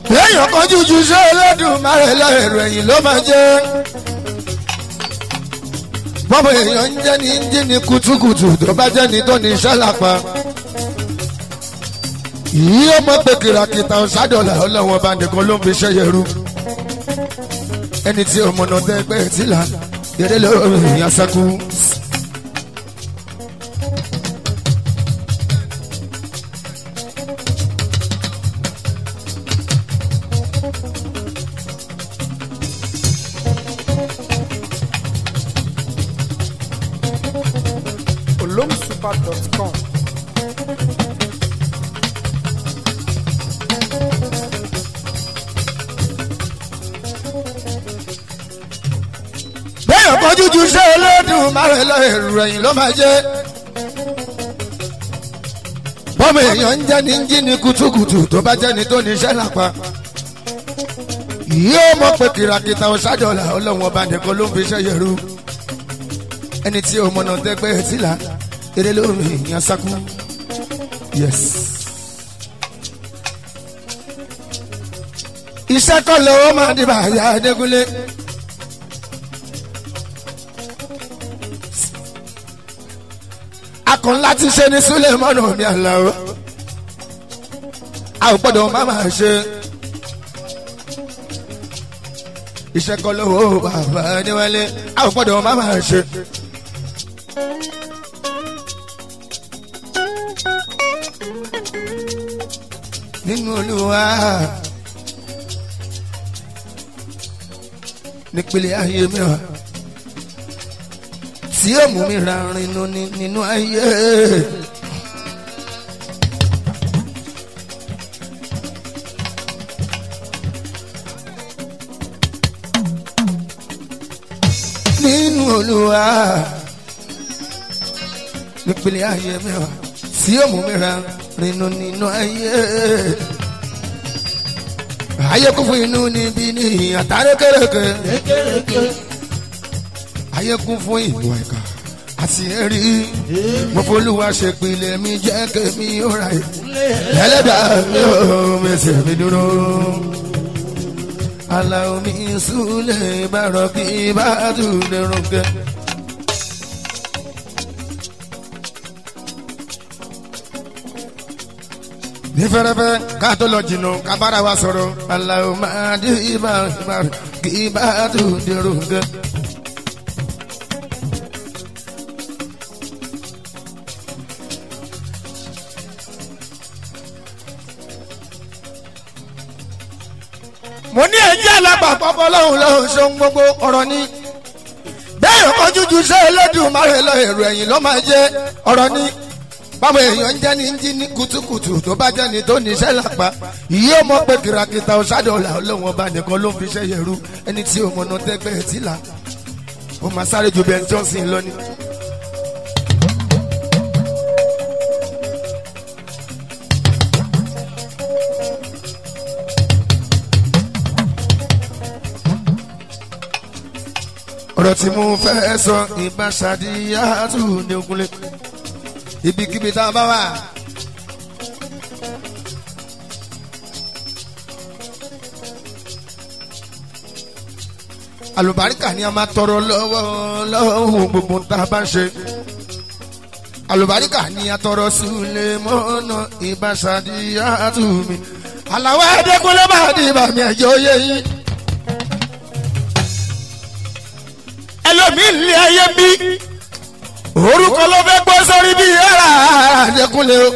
èèyàn kan jújú ṣé Olódùmarè lọ́rẹ̀rù ẹ̀yìn ló máa jẹ́ bọ́bọ̀ èèyàn ń jẹ́ ní jí ní kutukutu tó bá jẹ́ ní tó ní iṣẹ́ lápá yìí ó mọ̀ pé kìràkìtà ọ̀sádọ́là ọlọ́wọ́n bá nìkan ló ń fi ṣẹ́yẹ rú ẹni tí ọmọ náà tẹ́ pẹ́ tí là eré lórí ìyàn sẹ́kù. olomsuper.com. bẹ́ẹ̀ kan jújú ṣé Olódùmarè lọ́rẹ̀rù ẹ̀yìn ló máa jẹ́ bọ́mọ èèyàn ń jẹ́ ní jí ní kutukutu tó bá jẹ́ ní tó ní iṣẹ́ lápá yóò mọ̀ pé kìràkìtà ọ̀sádọ́là ọlọ́wọ́n ọba nìkan ló ń fi ṣẹ́yẹ rú ẹni tí ọmọ náà tẹ́gbẹ́ tí là eré lórí ìyàn sákú yes. iṣẹ́ kọ́ lọ́wọ́ máa dìbà àyà Adégúnlé. akọ̀ ńlá ti ṣe ní Sulemanu mi àlàó a ò gbọ́dọ̀ má máa ṣe iṣẹ́ kọ́ lọ́wọ́ bàbá níwálé a ò gbọ́dọ̀ má máa ṣe. nínú Olúwa nípele ayé mi wá tí ó mú mi ra rinú nínú ayé. nínú Olúwa nípele ayé mi wá tí ó mú mi ra rinú nínú ayé. ayé kún fún inú níbí ní àtàrí kéréke ayé kún fún ìwà ìkà àti ẹ̀rí mo folúwa ṣe pilẹ̀ mi jẹ́ kémi ó ra ẹ̀ ẹlẹ́dàá mi ò mẹsẹ̀ mi dúró aláwo mi súlẹ̀ bàrọ̀ kí bá tún lè rúkẹ́. ní fẹ́rẹ́fẹ́ ká tó lọ jìnnà ká bára wa sọ̀rọ̀ aláwo máa dé ibà kí bá tún lè rúkẹ́. mo ní ẹjẹ́ alábàápọ̀ lọ́hùn lọ́hùn ṣeun gbogbo ọ̀rọ̀ ni bẹ́ẹ̀ ọkọ̀ jújú ṣe Olódùmarè lọ èrò ẹ̀yìn ló máa jẹ́ ọ̀rọ̀ ni báwo èèyàn ń jẹ́ ní jí ní kutukutu tó bá jẹ́ ní tó ní iṣẹ́ lápá yìí ó mọ̀ pé kìràkìtà ọ̀ṣádọ́là ọlọ́wọ́n ọba nìkan ló ń fi iṣẹ́ yẹ̀rú ẹni tí òun ọ̀nà tẹ́gbẹ́ ẹ̀ tí là ó máa sáré ju Ben Johnson lọ ni. ọ̀rọ̀ tí mo fẹ́ sọ ìbá ṣàdíyàtú ní ogunlé ibikíbi tá a bá wà. àlùbáríkà ni a máa tọrọ lọ́wọ́ lọ́wọ́ gbogbo tá a bá ń ṣe. àlùbáríkà ni a tọrọ sílé mọ́nà ìbá ṣàdíyàtú mi. àlàó ẹ̀ẹ́dẹ́gbọ́lẹ́ bá a di ìbàmì ẹ̀jọ́ yẹ yín. ẹlòmíì ní ayé bí orúkọ ló fẹ́ gbọ́ sórí bí ẹ̀rà àdẹkùnlé o.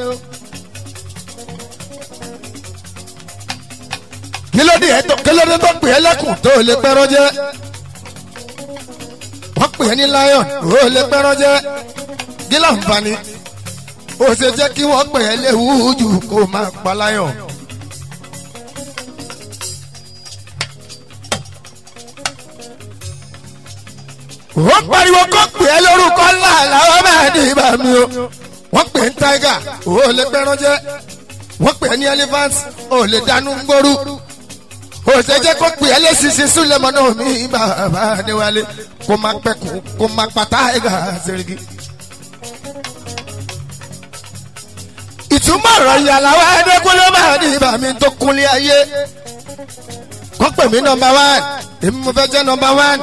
kílódé ẹ̀tọ́ kílódé tó pè é lẹ́kùn tó lè pẹ́rọ́ jẹ́ wọ́n pè é ní lion ó lè pẹ́rọ́ jẹ́ gílà nfààní ó ṣe jẹ́ kí wọ́n pè é léwu jù kó máa pa lion. wọ́n pariwo kó pè é lórúkọ ńlá làwọn máa ní ibà mi o wọ́n pè é ní tiger ó lè pẹ́ràn jẹ́ wọ́n pè é ní elephant ó lè dánú gbóru ó ṣe jẹ́ kó pè é lẹ́sìsì súlẹ̀mọ́ náà mi bàbá níwálé kó má pẹ́kun kó má pa tiger sẹ́rìgì. ìtumọ̀ ọ̀rọ̀ ìyàlá wa ẹ̀ẹ́dẹ́gbọ́n ló máa ní ibà mi tó kúnlé ayé wọ́n pè mí nọmba one èmi mo fẹ́ jẹ́ nọmba one.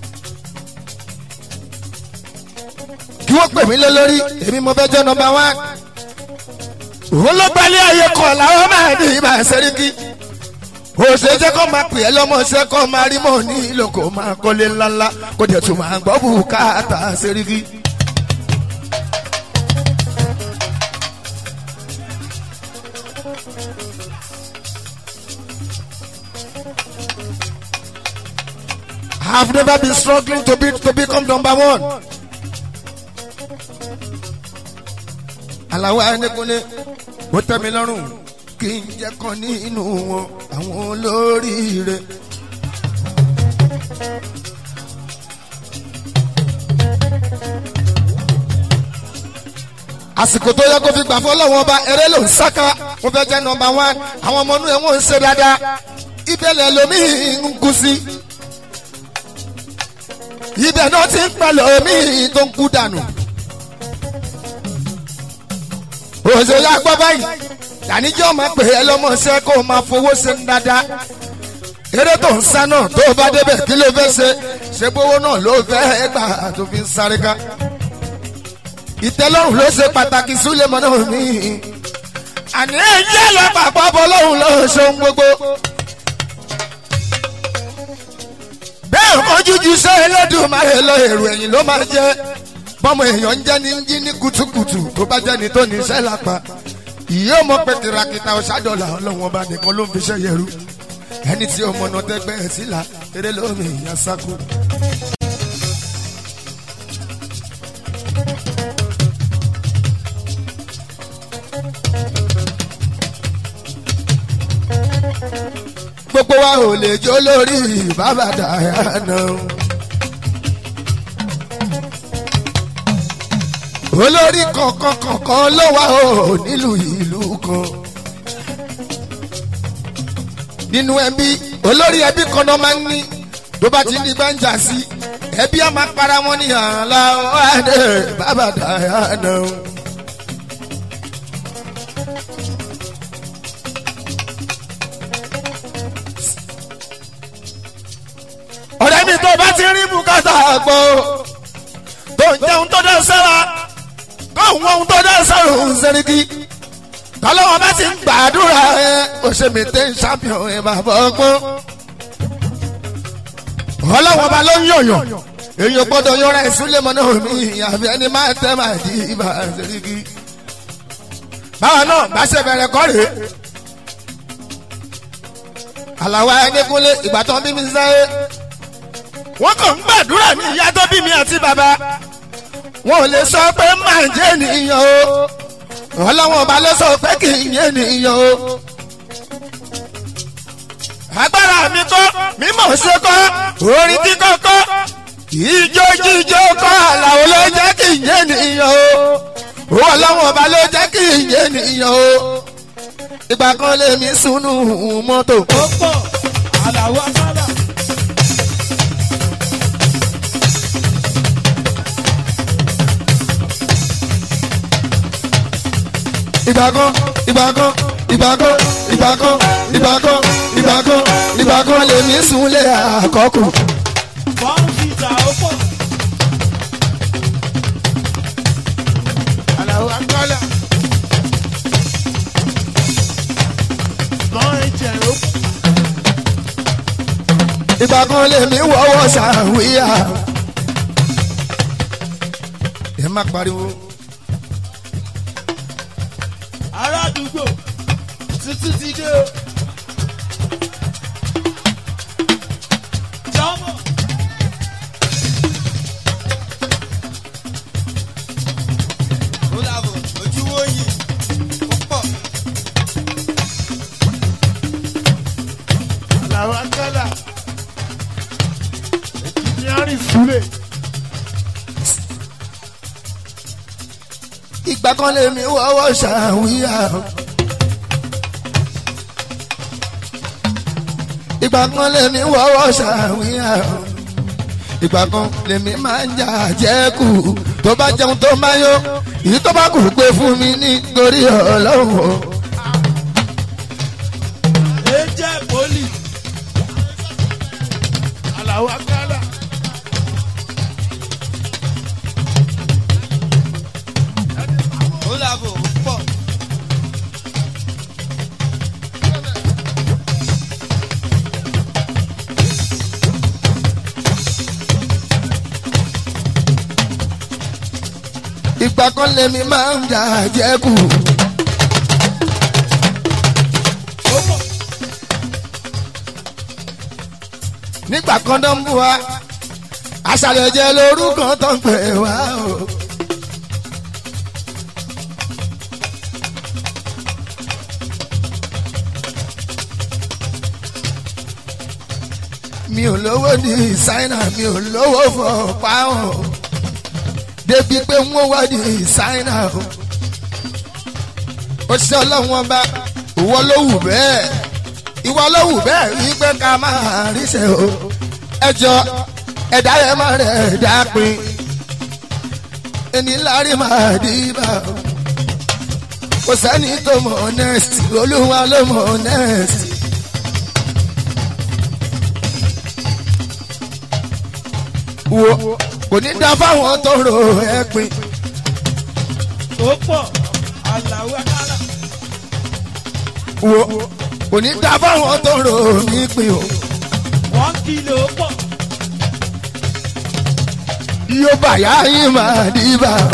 kí wọ́n pè mí lé lórí èmi mo fẹ́ jẹ́ nọmba one. òun ló gbalẹ̀ ayé kọ̀ làwọn máa ní ibà sẹ́ríkì. òṣèjẹ́ kọ́ máa pè é lọ́mọṣẹ́ kọ́ máa rí mọ́ ní ìlò kó máa kọ́lé ńláńlá kó dẹ̀ tún máa gbọ́ bùkátà sẹ́ríkì. I've never been struggling to be to become number one. Àlàó Ẹnikunle ó tẹ́ mi lọ́rùn kí n jẹ́ kan nínú wọn àwọn olóríire. àsìkò tó yẹ kó fi gbà fọlọ́wọ́n ọba eré ló ń sáká mo fẹ́ jẹ́ nọmba one àwọn ọmọ inú ẹ̀ wọ́n ń ṣe dáadáa ibẹ̀lẹ̀ lomi ń kú sí ibẹ̀ náà ti ń pẹ̀lú omi tó ń kú dànù. òṣèlú agbọ́ báyìí dàníjọ́ máa pè é lọ́mọṣẹ́ kó o máa fowó ṣe ń dáadáa. eré tó ń sá náà tó o bá débẹ̀ kí ló fẹ́ ṣe ṣe gbówó náà ló fẹ́ gbà tó fi ń sáré ká. ìtẹ́lọ́rùn ló ṣe pàtàkì súlẹ̀mọ́ náà mí. àní ẹ̀jẹ̀ lọ pàpọ̀ bọ́ lóhùn lọ́hùn ṣe ń gbogbo. bẹ́ẹ̀ kọjújú sẹ́ Ẹlẹ́dùmarè lọ èrò ẹ̀yìn ló máa jẹ́ bọ́mọ èèyàn ń jẹ́ ní jí ní kùtùkùtù tó bá jẹ́ ní tó ní iṣẹ́ lápá ìyé ọmọ pé kìràkìtà ọ̀ṣádọ́là ọlọ́wọ́n bá nìkan ló ń fi ṣẹ́ yẹrú ẹni tí ọmọ náà tẹ́gbẹ́ ẹ̀ sílá eré lómi ìyá sáku. gbogbo wa ò lè jó lórí bàbá Dayana. olórí kọ̀ọ̀kan kọ̀ọ̀kan ló wà ó nílùú ìlú kan. nínú ẹbí olórí ẹbí kan náà máa ń ní tó bá ti ní gbẹ́njà sí ẹbí á máa para wọn ní àlá ọ̀hádẹ bàbá Dayana. ọ̀rẹ́ mi tó bá ti rí bùkátà gbọ́ tó ń jẹun tó dá sára káwọn ohun tó dá sára òun sẹ́ríkì tọ́lọ́wọ́n bá ti ń gbàdúrà ẹ òṣèmí tẹ́ ń ṣàfihàn ẹ bàbá ọgbọ́n ọlọ́wọ́n bá ló ń yọ̀yọ̀ èyí gbọ́dọ̀ yọra ìsúlẹ̀ mọ́ náà mi àfi ẹni máa tẹ́ máa di ibà sẹ́ríkì báwa náà bá ṣe bẹ̀rẹ̀ kọ́ rèé àlàwọ̀ Ẹnikunle ìgbà tó ń bí mi sáyé wọ́n kàn ń gbàdúrà ní ìyá tó bí mi àti bàbá wọn ò lè sọ pé máa ń jẹ́ ènìyàn o ọlọ́wọ́n ọba ló sọ pé kì í yé ènìyàn o. agbára mi kọ́ mímọ̀ ṣe kọ́ orin kíkọ́ kọ́ ìjó jíjó kọ́ àlàó ló jẹ́ kì í yé ènìyàn o ọlọ́wọ́n ọba ló jẹ́ kì í yé ènìyàn o. ìgbà kan lèmi sunu mọ́tò. ó pọ̀ àlàó àkàlà. ìgbà kan ìgbà kan ìgbà kan ìgbà kan ìgbà kan ìgbà kan ìgbà kan lèmi súnlé àkọ́kù. bọ́ǹfìtà ó pọ̀. àlàó àkàlà. bọ́ǹfìtà ó pọ̀. ìgbà kan lèmi wọ́wọ́ sàwíyà. ẹ má pariwo. ará àdúgbò tuntun ti dé o. jọmọ. ó dàbọ̀ ojú wo yìí ó pọ̀. àlàó akẹ́là engineering súlẹ̀. ìgbà kan lèmi wọ́wọ́ sàwíyà. ìgbà kan lèmi wọ́wọ́ sàwíyà. ìgbà kan lèmi máa ń jà jẹ́kù tó bá jẹun tó máa yó èyí tó bá kù pé fún mi nítorí ọlọ́run. ẹ jẹ́ pólì. àlàó akálà. ó làbò ó pọ̀. ìgbà kan lèmi máa ń jà jẹ́kù. ó pọ̀ nígbà kan tó ń bú wa àṣàlẹ̀ jẹ́ lórúkọ tó ń pè wá o. mi ò lówó ní ṣáínà mi ò lówó fọ páwọn débi pé wọ́n wá ní ṣáínà o. ó ṣe ọlọ́run ọba ìwọ ló wù bẹ́ẹ̀ ìwọ ló wù bẹ́ẹ̀ rí pé ká máa ríṣẹ́ o ẹjọ́ ẹ̀dá rẹ̀ máa rẹ̀ dápin ẹni lárí máa dìbà o kò sẹ́ni tó mọ̀ honest olúwa ló mọ̀ honest. wo kò ní dá fáwọn tó ro ẹ̀pin ó pọ̀ àlàó akálà. wo kò ní dá fáwọn tó ro nípìn o. wọ́n kìlọ̀ ó pọ̀ yóò bàyá yín máa dìbà o.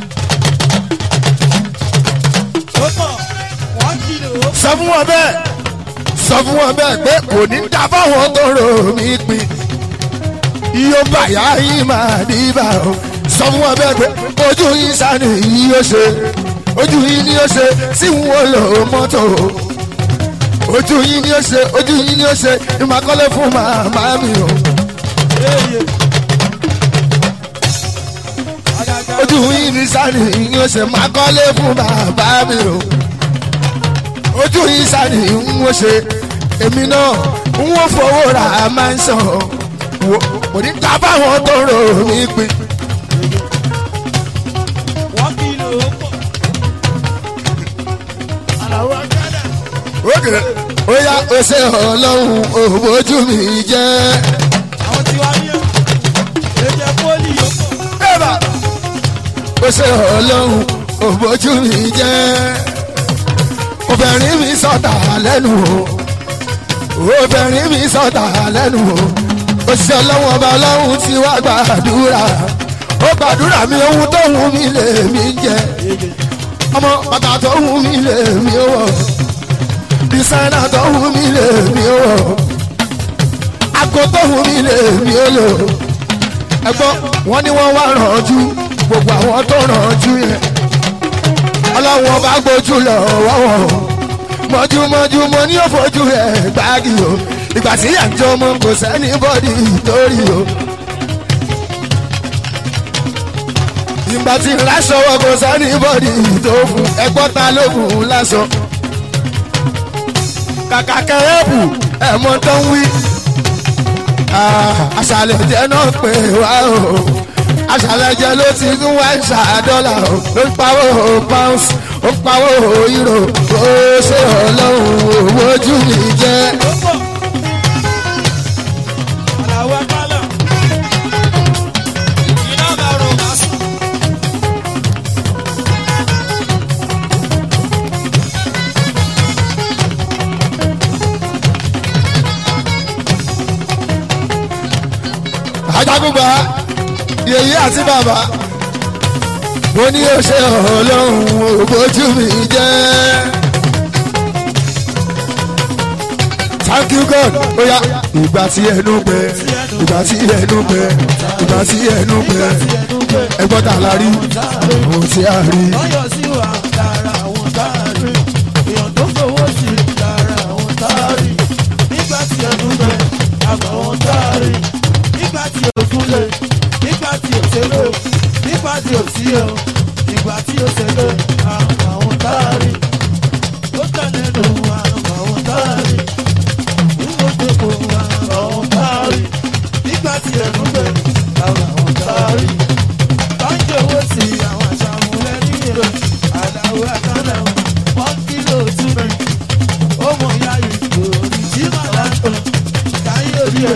ó pọ̀ wọ́n kìlọ̀ ó pọ̀ sọ fún wọn bẹ́ẹ̀ sọ fún wọn bẹ́ẹ̀ pé kò ní dá fáwọn tó rò mí pin yóò bàyá yín máa dìbà o sọ fún wọn bẹ́ẹ̀ pé ojú yín sani yìí yóò ṣe ojú yín ni yóò ṣe tí n ò lò mọ́tò ojú yín ni yóò ṣe ojú yín ni yóò ṣe ìmàkọ́lé fún màmá mi o èyè. Àgàgà ojú yín ni sani yìí yóò ṣe ìmàkọ́lé fún bàbá mi o ojú yín sani ń wọ́n ṣe èmi náà ń wọ́n fowó ra máa ń sàn wò kò ní ká báwọn tó rò mí pin. wọ́n kìlọ̀ ó pọ̀. àlàó akálà. Ókè ó yá ó ṣe ọlọ́run òbójú mi jẹ́. àwọn tí wàá ní ẹ̀ ẹ̀jẹ̀ pólì ó pọ̀. Bẹ́ẹ̀ba ó ṣe ọlọ́run òbójú mi jẹ́. Obìnrin mi sọ̀tà lẹ́nu o. Obìnrin mi sọ̀tà lẹ́nu o. Òṣìṣẹ́ ọlọ́run ọba ọlọ́run ti wá gbàdúrà. Ó gbàdúrà mi ohun tó wù mí lè mí jẹ. Ọmọ bàtà tó wù mí lè mí wọ̀. Dísáínà tó wù mí lè mí wọ̀. Àgọ́ tó wù mí lè mí lò ẹgbọ́n wọn ni wọ́n wá rànjú gbogbo àwọn tó rànjú yẹn ọlọ́run ọba gbójú lọ wọ́wọ́ mọ́júmọ́jú mo ní òfojú ẹ̀ gbági o ìgbà tí yà ń jọ ọmọ kò sẹ́ni bọ́dì torí o. ìgbà tí ń láṣọ wọ kò sẹ́ni bọ́dì tó fún ẹgbọ́n ta ló fún un láṣọ. kàkà kẹ́rẹ́bù ẹ̀mọ́ tó ń wí aṣàlẹ̀ jẹ́ náà pé wá o aṣàlẹ̀ jẹ́ ló ti ń wá ìṣà dọ́là o ló ń pawó pounds ó ń pawó euro ó ṣe ọlọ́run owó ojú mi jẹ́. ó pọ̀. àlàó akálà. iná bá ro bá sùn. ajagunba yèyí àti bàbá mo ní ó ṣe ọlọ́run owó ojú mi jẹ́. thank you god oya ìgbà tí ẹnu gbẹ ìgbà tí ẹnu gbẹ ìgbà tí ẹnu gbẹ ẹgbọ́n tà la rí ohun tí a rí. lọ́yọ̀ sí wa lára àwọn tá a rí èèyàn tó fowó sí lára àwọn tá a rí nígbà tí ẹnu bẹ àgbà àwọn tá a rí nígbà tí òkú lè nígbà tí òṣèlú nígbà tí òsí o nígbà tí òṣèlú àgbà àwọn tá a rí ó tẹ̀lé nù àgbà àwọn tá a rí nígbà tó kò àgbà àwọn tá a rí nígbà tí ẹnu bẹ àgbà àwọn tá a rí tọ́jú owó sí àwọn àṣàmúlẹ̀ nílò àdáwó àkànnà wọ́n kílò túnbẹ̀ ó mọ̀ ya ìgò tí màá látọ̀ káyé orí ẹ̀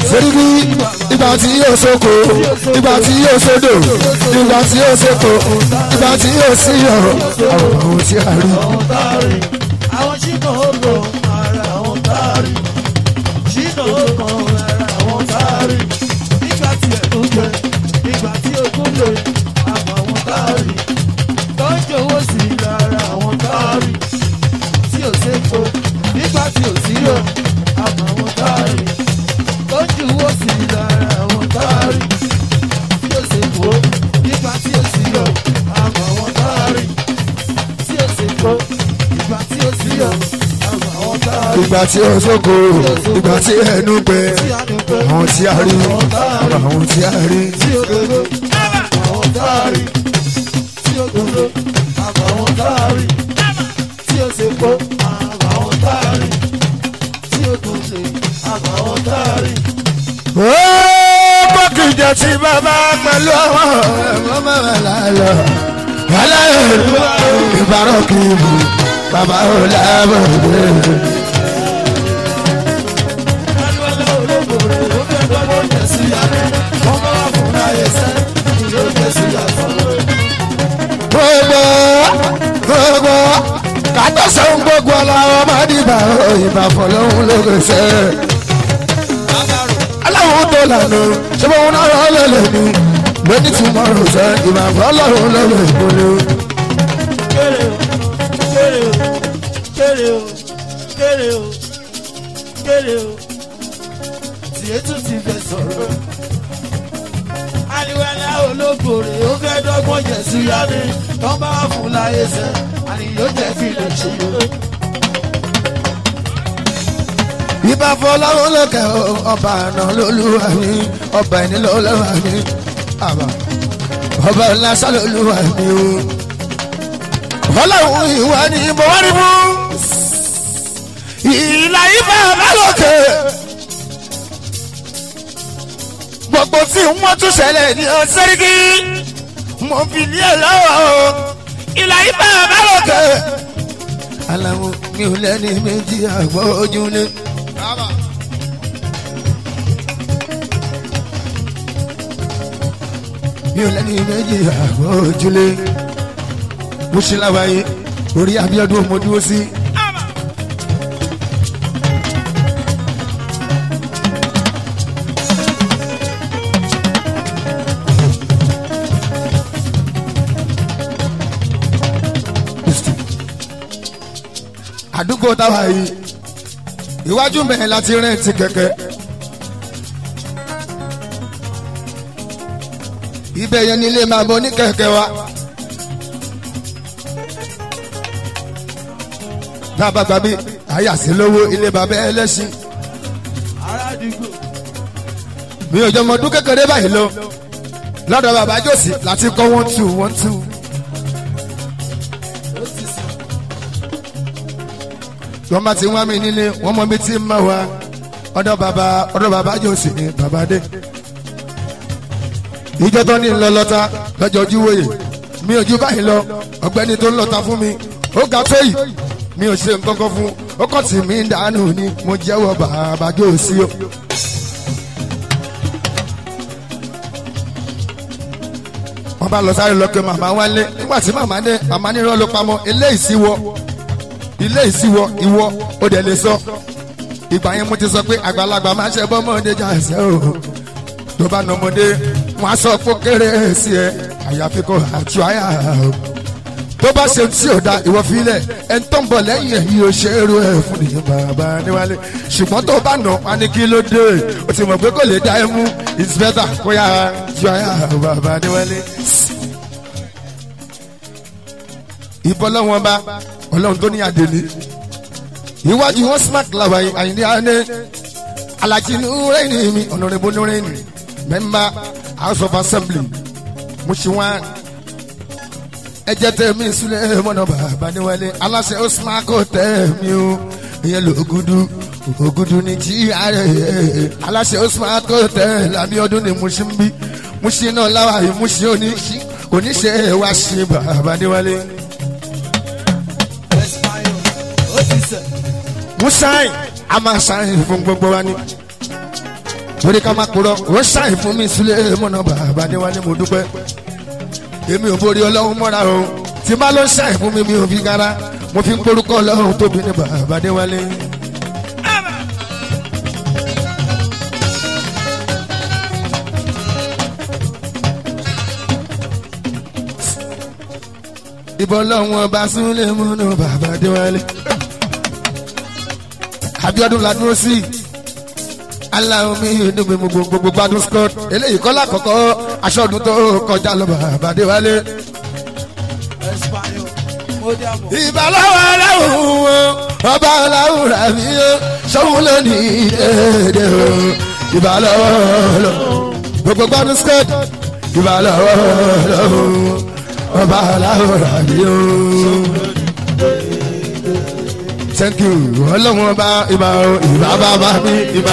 sẹ́ríkì ìgbà tí yóò sóko ìgbà tí yóò sódò ìgbà tí yóò sóko ìgbà tí yóò síyọ̀ àwọn ohun tí a rí. àwọn táàrí àwọn ṣìnà ọkọ̀ ara àwọn táàrí ṣìnà ọkọ̀ ara àwọn táàrí nígbà tí ẹ̀kún jẹ nígbà tí ogún lè àmọ́ àwọn táàrí tó ń jowó sí i lára àwọn táàrí tí ò sépo nígbà tí ò sí yọ àmọ́ àwọn táàrí tó ń jowó sí i lára àwọn táàrí tí ò sépo nígbà tí ò sí yọ àmọ́ àwọn táàrí tí ó ṣe kó ìgbà tí ó sí ọ àwọn àwọn táàrí ìgbà tí yóò sóko ìgbà tí ẹnu pẹ́ tí a ní pẹ́ àwọn tí a rí àwọn ohun tí a rí. tí ó dodo àwọn táàrí tí ó dodo àwọn táàrí tí ó ṣe kó àwọn táàrí tí ó dodo àwọn táàrí. ó bọ́kìjọ tí bàbá pẹ̀lú àwọn ẹ̀mọ́ mẹ́rin lálọ́ aláìlú ìbárọ̀ kì í bù bàbá ò lábọ̀ dé. Adúlọ́ olóògbé ó fẹ́ gbọ́dọ̀ jẹ̀ sí yàrá wọ́n bá wà fún láyé sẹ́ ìlú jẹ̀ sí yàtọ̀. gbogbo gbogbo kàtó sẹ́wọ̀n gbogbo aláwọ̀ má dìbà ìbà fọlọ́hún lókèsè. aláwọ̀ tó lànà ṣé wọn náà rọ lẹ́lẹ́nu lóní tí mo rò sẹ́ ìbà fọlọ́hún lókèsè. kéré o kéré o kéré o kéré o kéré o tiẹ̀ tún ti fẹ́ sọ̀rọ̀. aliwẹ́lẹ́ olóògbòrè ó fẹ́ dọ́gbọ́n jẹ̀ sí yáni tó bá wà fún láyé sẹ́ àníyó jẹ́ fi lè ṣe o. ìbà fọlọ́hún lókè ọba àná lólúwa mi ọba ẹni lọ́lọ́wà mi àbá ọba ńláṣà lólúwa mi o. ọlọ́run ìwà ni mo wá rí mú ìlà ìbà lálòkè gbogbo tí wọ́n tún ṣẹlẹ̀ ní ọ̀sẹ́ríkì mo fi ní ẹ̀ lọ́wọ́ o ìlà ìbà lálòkè. aláwọ̀ mi ò lẹ́ni méjì àgbọ̀ ojúlé. mi ò lẹ́ni méjì àgbọ̀ ojúlé. mo ṣe láwàyé orí Abíọ́dún mo dúró sí. àdúgbò táwa yìí iwájú mẹ́rin láti rẹ́ǹtì kẹ̀kẹ́. ibẹ̀ yẹn nílé máa bọ ní kẹ̀kẹ́ wa. tá a bá gbà mí àyàsí lówó ilé bàbá ẹlẹ́sìn ará àdúgbò mi ò jọ mọ ọdún kékeré báyìí lọ lọ́dọ̀ bàbá jòsì láti kọ́ one two one two. ó ti sàn. wọ́n bá ti wá mi nílé wọ́n mọ mi tí ń mọ̀ wá ọ̀dọ̀ bàbá ọ̀dọ̀ bàbá jòsì ni bàbá dé. ìjọ tó ní lọ́lọ́ta lọ́jọ́ ojú wòye mi ò ju báyìí lọ ọ̀gbẹ́ni tó ń lọ́ta fún mi ó ga tó yìí mi ò ṣe nǹkan kan fún ó kàn tì mí dànù ni mo jẹ́wọ́ bàbá jòsì o. wọ́n bá lọ sáré lọ pé màmá wálé nígbà tí màmá dé màmá nírọ́ ló pamọ́ eléyìí sí wọ ilé ìsíwọ ìwọ ó dẹ̀ lè sọ ìgbà yẹn mo ti sọ pé àgbàlagbà máa ń ṣe bọ́mọdé jà ẹsẹ̀ o tó bá nà ọmọdé wọn á sọ pé kéré sí ẹ àyàfi kò àtú àyà o tó bá ṣe tí ò da ìwọ filẹ̀ ẹni tó ń bọ̀ lẹ́yìn ẹ̀ yóò ṣe é ru ẹ̀ fún nìyẹn bàbá níwálé ṣùgbọ́n tó bá nà wá ní kí ló dé o ti mọ̀ pé kò lè dá ẹ mú it's better kó yà ju àyà bàbá níwálé. ìbọn lọ́wọ́n bá ọlọ́run tó ní àdèlé iwájú wọn smart làwà àyìnlé àná alájí nùrẹ́ẹ̀nì mi ọ̀nàrẹ́bù nùrẹ́ẹ̀nì mẹ́mbà house of assembly mushiwan ẹjẹ tẹ mí sílẹ̀ mọ́nà bàbá níwálé aláṣẹ osman kò tẹ mí o ìyẹn ló ògudu ògudu ní tí ààrẹ aláṣẹ osman kò tẹ lábí ọdún ní mushimbi mushi náà láwà yìí mushi oníṣẹ́ wá sí bàbá níwálé. Español ó ti sẹ̀. musain a máa ṣàyìn fún gbogbo wa ni. torí ká má kúrọ ó ṣàì fún mi sílẹ̀ mọ́nà bàbá níwájú mo dúpẹ́ èmi ò borí ọlọ́run mọ́ra o tí má ló ṣàì fún mi mi ò fi gara mo fi ń porúkọ ọlọ́run tóbi ní bàbá níwájú. ìbọn lọ́wọ́n bá súnlẹ̀ múnú bàbá déwálé. Abíọ́dún la dúró sí aláwọ̀ mi inú mi gbogbo gbogbo gbádùn scott eléyìí kọ́lá kọ̀kọ́ aṣọ ọdún tó kọjá lọ bàbá déwálé. ìbálòwò aláwọ̀ wọn ọba aláwọ̀ rà mí ó sọ́wọ́n lónìí dédé o ìbálòwò lọ gbogbo gbádùn scott ìbálòwò lọ́wọ́ ọba aláwòrán mi o. thank you ọlọ́run ọba ìbá o ìbá bàbá mi ìbá.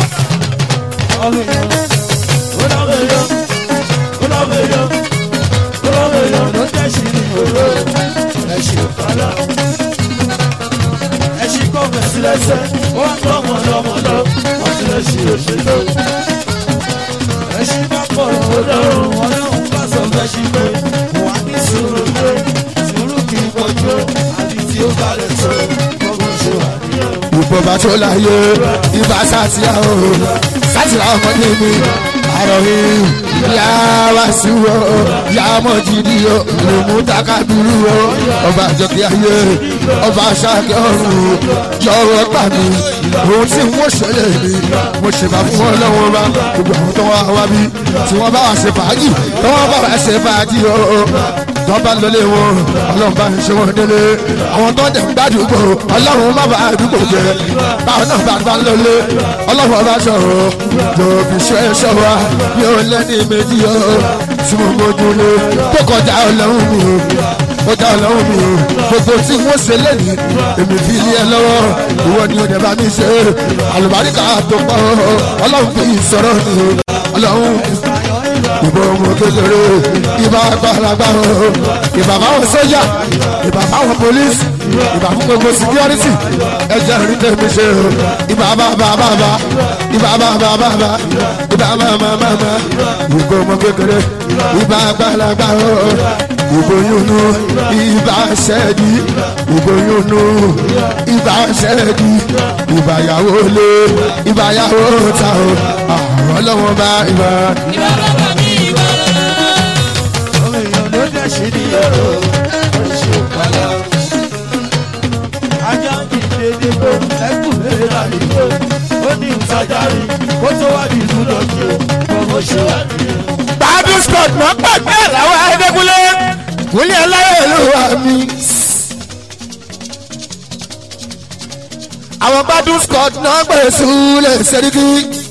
Ẹṣin bá pọ̀ ọlọ́run ọlọ́run bá sọ fẹ́ ṣí pé wà ní sùúrù pé sùúrù kì í pọ̀jù àbí tí ó bá lè tó gbogbo ṣe wà níyẹn. ìbọ̀bà tó láyé ibà sátìyà o sátìyà ọmọ ní mi àròyé yà wá sí wo yà mọ̀ jìdí o lòmú takadúrú o ọba àjọkí ayé ọba aṣáájú ọ̀run jọ̀wọ́ gbà mí ohun tí wọ́n ṣẹlẹ̀ mi mo ṣe bá fún wọn lọ́wọ́ bá gbogbo àwọn tó wá wá bí tí wọ́n bá wà ṣe fàájì tí wọ́n bá wà ṣe fàájì o tó bá lọlé wọn ọlọ́run bá ń ṣe wọn délé àwọn tó dẹ̀ ń gbàdúgbò ọlọ́run má bàa àdúgbò jẹ báwọn náà bá bá lọlé ọlọ́run ọba sọ̀rọ̀ tó fi ṣe é ṣọ́ wa bí ó lẹ́ni méjì o tí mo mójú lé tó kọjá ọlọ́run mi o kọjá ọlọ́run mi o gbogbo tí wọ́n ṣe lẹ́yìn èmi fi lé ẹ lọ́wọ́ ìwọ ni ó dẹ̀ bá mi ṣe àlùbáríkà tó pọ̀ ọlọ́run fi sọ̀rọ̀ mi o ọlọ́run ìbò ọmọ kékeré ìbá àgbàlagbà o ìbá báwọn sójà ìbá báwọn polisi ìbá fún gbogbo security ẹjẹ rí tẹ̀mí ṣe o ìbá bàbá bàbá ìbá bàbá bàbá ìbá màmá màmá ìbò ọmọ kékeré ìbá àgbàlagbà o ìbò yúnú ìbá ṣẹ́ẹ̀dì ìbò yúnú ìbá ṣẹ́ẹ̀dì ìbá yàwó lé ìbá yàwó ta o àwọn ọlọ́wọ́n bá ìbá. Ọmọ èèyàn ló dẹ̀ ṣe ní ẹ̀rọ oṣù kọlá. Ajá ń kìí dédé pé ẹkùn lè rà nígbò. Ó ní ìtajáre kó tó wá di ìlú lọ́jọ́ ọmọ ṣe wà nìyẹn. Bàbí Scott mọ̀ pàgbẹ́ làwọn Adékúnlé. Kúnlé aláyọ̀ ló wà mí. Àwọn Bàbí Scott náà gbèrè súlẹ̀ sẹ́ríkì.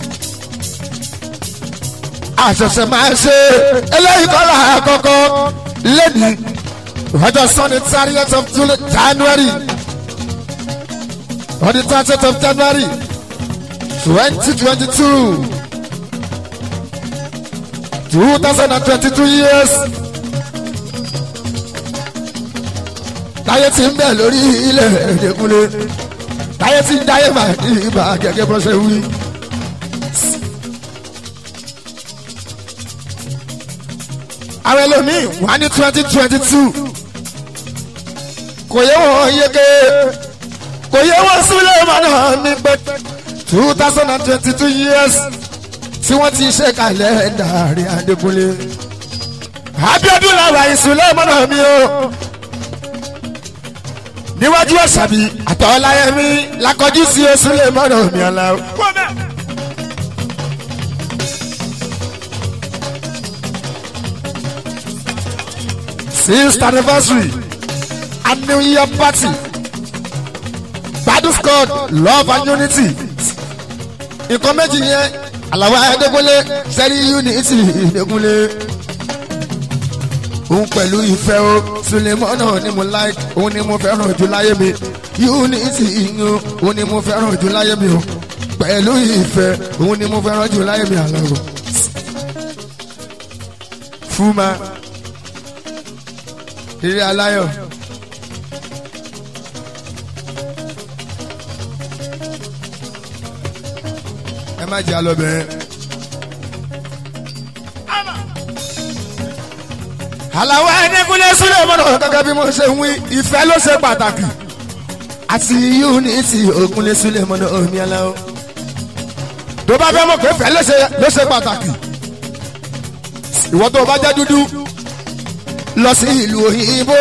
Àṣẹ̀ṣẹ̀ máa ṣe eléyìí kọ́lá àkọ́kọ́ lẹ́nu ọjọ́ Sunday thirtieth of January on the thirtieth of January twenty twenty two. 2022 years. táyé ti ń bẹ̀ lórí ilẹ̀ ẹ̀dẹ́kúnlé táyé ti ń dáyé máa ní ibà gẹ́gẹ́ bó ṣe wí. àwọn ẹlòmíì wà ní twenty twenty two kò yẹ wọ́n yege kò yẹ wọ́n sílẹ̀ mọ́nà ní pẹ́ two thousand and twenty two years tí wọ́n ti ṣe kalẹ̀ dàrí adékúnlé. Abíọ́dún làwà ìsúlẹ̀ mọ́nà mi o. níwájú ọ̀sàbí àtọ̀ọ́láyẹmí lakọjú sí osúlẹ̀ mọ́nà mi ọ̀la. sixth anniversary and new year party gbadun squad love and unity nǹkan méjì yẹn àlàwọ̀ ayédèkúnlé sẹ́rí unity ìdèkúnlé òun pẹ̀lú ìfẹ́ o sulemọ́nà ni mo like òun ni mo fẹ́ràn jù láyé mi unity ìyún òun ni mo fẹ́ràn jù láyé mi o pẹ̀lú ìfẹ́ òun ni mo fẹ́ràn jù láyé mi àlàwọ̀ fúnma eré aláyọ̀. ẹ má jẹ́ alọ́bẹ̀rẹ̀. àlàwọ̀ ẹ̀ẹ́dẹ́gbẹ́lẹ́ sílẹ̀ mọ́nà gẹ́gẹ́ bí mo ṣe ń wí ìfẹ́ ló ṣe pàtàkì àti unity ògúnlé sílẹ̀ mọ́nà omi aláwọ̀ tó bá fẹ́ mọ̀ pé ìfẹ́ ló ṣe ló ṣe pàtàkì ìwọ tó bá jẹ́ dúdú lọ sí ìlú òyìnbó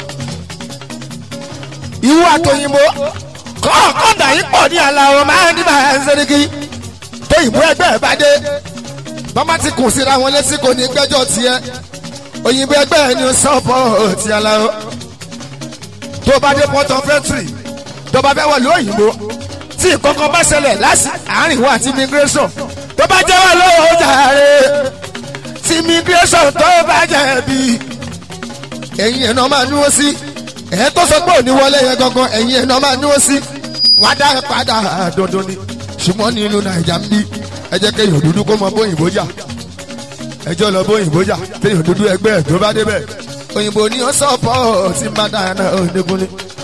ìwọ àtòyìnbó kọ́ọ̀kan dàí pọ̀ ní aláwọ̀ máa ń dìbà ẹ̀ ń sẹ́ríkì tó ìbú ẹgbẹ́ ẹ̀ bá dé bọ́má ti kùn síra wọn létí kò ní gbẹ́jọ́ tiẹ̀ òyìnbó ẹgbẹ́ ẹ̀ ní sọ́pọ̀ ti aláwọ̀ tó bá dé port of entry tó bá fẹ́ wọlé òyìnbó tí kankan bá ṣẹlẹ̀ láti àárín wọn àti immigration tó bá jẹ́ wà lọ́wọ́ jàre tí immigration tó bá jẹ̀bi ẹ̀yin ẹ̀ náà máa núwó sí ẹ̀ tó sọ pé òní wọlé yẹn gangan ẹ̀yin ẹ̀ náà máa núwó sí wọ́n á dá padà dandan ni ṣùgbọ́n ní ìlú nàìjà ń bí ẹ jẹ́ kéèyàn dúdú kó mọ bóyìnbó jà ẹjọ́ lọ bóyìnbó jà kéèyàn dúdú ẹgbẹ́ ẹ̀ tó bá débẹ̀ òyìnbó ni ó sọ̀pọ̀ tí má dáná òdekùnlé.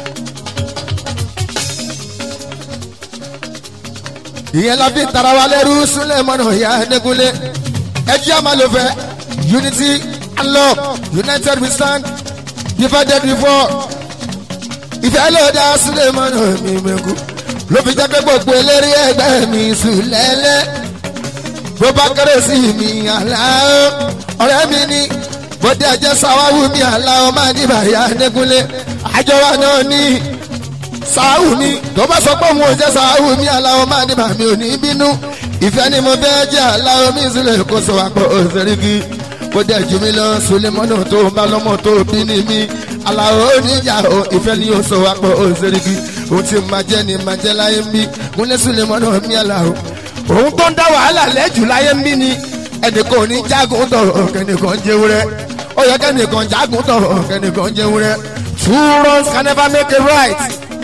ìyẹn la fi tara wa lẹ́rú súnlẹ̀ mọ́nà ìyá ẹ̀ẹ́dẹ́gúnlé ẹjẹ́ àmàlòfẹ́ unity and love united we stand divided we fall ìfẹ́ ló dá súnlẹ̀ mọ́nà mi mẹ́kú ló fi jẹ́ pé gbogbo eléré ẹgbẹ́ mi sùn lẹ́lẹ́ bó bá kéré sí mi àlàó ọ̀rẹ́ mi ní bóde ẹ̀jẹ̀ sáwáwù mi àlàó máa ní bàyá ẹ̀ẹ́dẹ́gúnlé àjọ wa náà ní sàáwù mi tó bá sọ pé òun ò jẹ́ sàáwù mi aláwọ̀ máa ní bàmí ò ní bínú ìfẹ́ ni mo fẹ́ jẹ́ aláwọ̀ mi sílẹ̀ kó sọ wá pọ̀ òṣèrìkì kó dẹ̀ jù mí lọ sulemọ́nà tó bá lọ́mọ tó bí ní mi aláwọ̀ oníjà o ìfẹ́ ni ó sọ wá pọ̀ òṣèrìkì òun ti máa jẹ́ ni máa jẹ́ láyé ń bí kúnlẹ̀ sulemọ́nà mi aláwọ̀ òun tó ń dá wàhálà lẹ́jù láyé ń bí ni ẹnìkan ò ní jágun tọ̀rọ̀ kẹ́nìkan jẹ́wúrẹ́ ó yẹ kẹ́nìkan jágun tọ̀rọ̀ kẹ́nìkan jẹ́wúrẹ́ two wrongs can never make a right.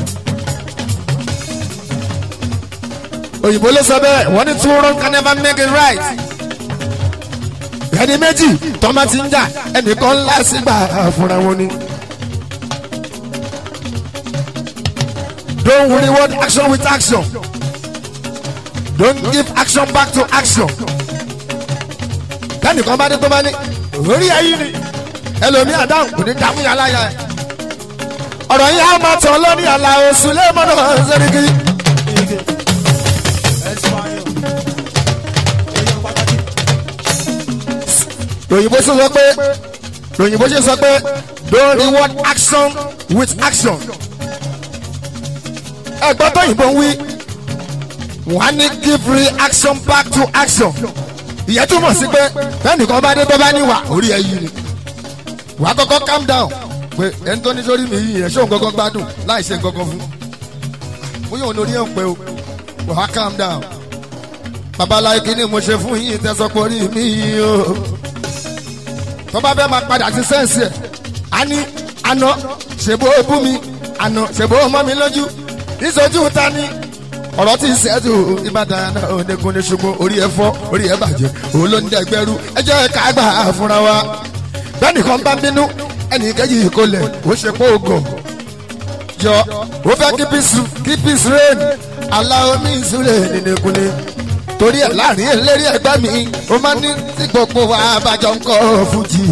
òyìnbó ló sọ bẹ́ẹ̀ wọ́n ní two wrongs can never make it right. ẹni méjì tọ́mọ ti ń jà ẹnìkan ńlá sígbà fúnra wọn ni. don't reward action with action don't give action back to action. kẹ́nìkan bá dé tó bá ní orí ẹ̀yìn ni ẹlòmíì àdáhùn kò ní dààmú yàrá yà ẹ̀. ọ̀rọ̀ yìí á máa tàn lórí àlà oṣù lẹ́mọ̀nà ṣẹ́ríkì. lòyìnbó ṣe sọ pé lòyìnbó ṣe sọ pé don't reward action with action. ẹgbọ́n tó yìnbó ń wí wọ́n á ní give reaction back to action. ìyẹn túmọ̀ sí pé bẹ́ẹ̀nìkan bá dé tó bá níwà orí ẹ yìí ni wàá kọ́kọ́ calm down pé ẹni tó ní sórí mi yìí yẹn ṣóun kọ́kọ́ gbádùn láì ṣe nǹkan kan fún bóyá òun lórí ẹ̀ ń pẹ́ o wàá calm down babaláyé kí ni mo ṣe fún yín tẹ́sọ́pọ̀ orí mi yìí o tó bá fẹ́ máa padà sí sẹ́ǹsì ẹ̀ á ní àná ṣèbó bú mi àná ṣèbó mọ́ mi lójú ìṣojú ta ni ọ̀rọ̀ tí ń ṣẹ́jú ìbàdàn náà onígun ní ṣùgbọ́n orí ẹ fọ́ orí ẹ bàjẹ́ òun ló ń dẹ́gbẹ́rú ẹjọ́ ẹ ká gbà fúnra wa bẹ́ẹ̀ni kan bá bínú ẹnì kejì kò lẹ̀ ó ṣe pé ògùn jọ ó fẹ́ kí peace reign aláwọ̀ mi ìsúlẹ̀ nínú ìkúnlẹ̀ torí ẹ̀ láàrin eléré ẹgbẹ́ mi ó máa ní tí gbogbo wa bàjọ́ ń kọ́ fújì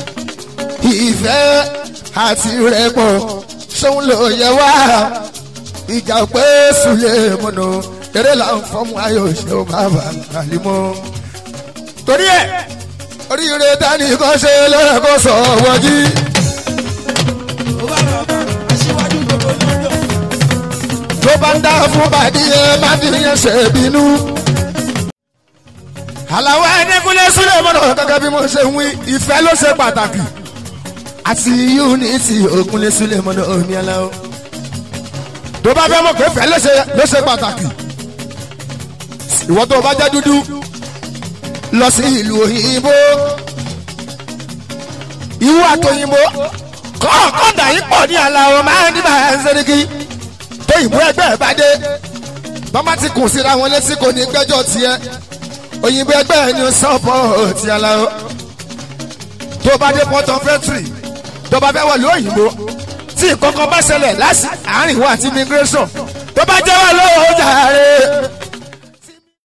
ìfẹ́ àti rẹ̀pọ̀ ṣóun ló yẹ wá ìjà pé sùlẹ̀ mọ́nà eré là ń fọ́mù ayò ṣe ó máa bà kàlímọ́. torí ẹ̀ oríire dání kan ṣe lẹ́ẹ̀kọ́ sọ wọ́jí. tó bá ń dá fún bàdí ẹ má fi yẹn ṣe bínú àlàwọ̀ ẹ̀ẹ́dẹ́gúnlé sílẹ̀ mọ́nà gẹ́gẹ́ bí mo ṣe ń wí ìfẹ́ ló ṣe pàtàkì àti unity ògúnlé sílẹ̀ mọ́nà omi aláwọ̀ tó bá fẹ́ mọ̀ pé ìfẹ́ ló ṣe pàtàkì ìwọ tó bá jẹ́ dúdú lọ sí ìlú òyìnbó ìwọ àtòyìnbó kọ́ọ̀kan dàí pọ̀ ní aláwọ̀ máa ń dìbà ẹ̀ ń sẹ́ríkì tó ìbú ẹgbẹ́ ẹ̀ bá dé bọ́má ti kùn síra wọn létí kò ní gbẹ́jọ́ tiẹ̀ òyìnbó ẹgbẹ́ ẹ̀ ní sọ́pọ̀ ti aláwọ̀ tó bá dé port of entry tó bá fẹ́ wọlé òyìnbó tí ìkọ̀kọ̀ bá ṣẹlẹ̀ láti àárín wa àti immigration tó bá jẹ́ wà lọ́wọ́ jàre